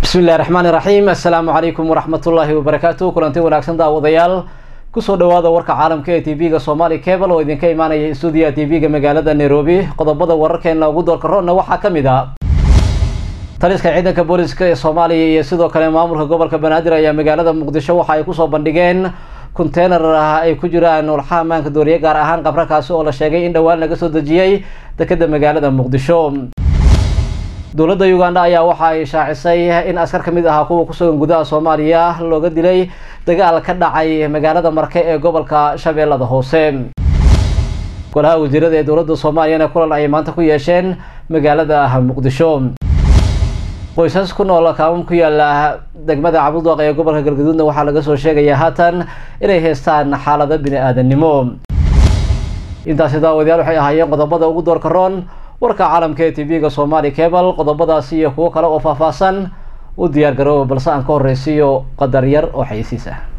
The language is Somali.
bismi illahi raxmaan iraxiim assalaamu calaykum waraxmatullaahi wabarakaatu kulanti wanaagsan daawadayaal kusoo dhawaada warka caalamka ee t v-ga somali cable oo idinka imaanaya stuudiyaha t v-ga magaalada nairobi qodobada wararkeena ugu doorka roonna waxaa ka mid a taliska ciidanka booliska ee soomaaliya iyo sidoo kale maamulka gobolka banaadir ayaa magaalada muqdisho waxa ay kusoo bandhigeen conteynar ay ku jiraan walxaha maanka dooriye gaar ahaan qabrakaasi oo la sheegay in dhowaan laga soo dejiyey dekeda magaalada muqdisho dowladda uganda ayaa waxa ay shaacisay in askar ka mid ahaa kuwa kusugan gudaha soomaaliya looga dilay dagaal ka dhacay magaalada marke ee gobolka shabeellada hoose golaha wasiirada ee dowladda soomaaliyana kulan ay maanta ku yeesheen magaalada muqdisho qoysas ku nool kaamam ku yaala degmada cabudooq ee gobolka galgaduudna waxaa laga soo sheegayaa haatan inay haystaan xaalado bini aadanimo intaasi daawadayaal waxay ahaayeen qodobada ugu doorka roon warka caalamka ee t v-ga somali cable qodobadaasi iyo kuwo kale oo faahfaahsan u diyaar garooba balse aan ka horreysiiyo qadar yar oo xayisiis ah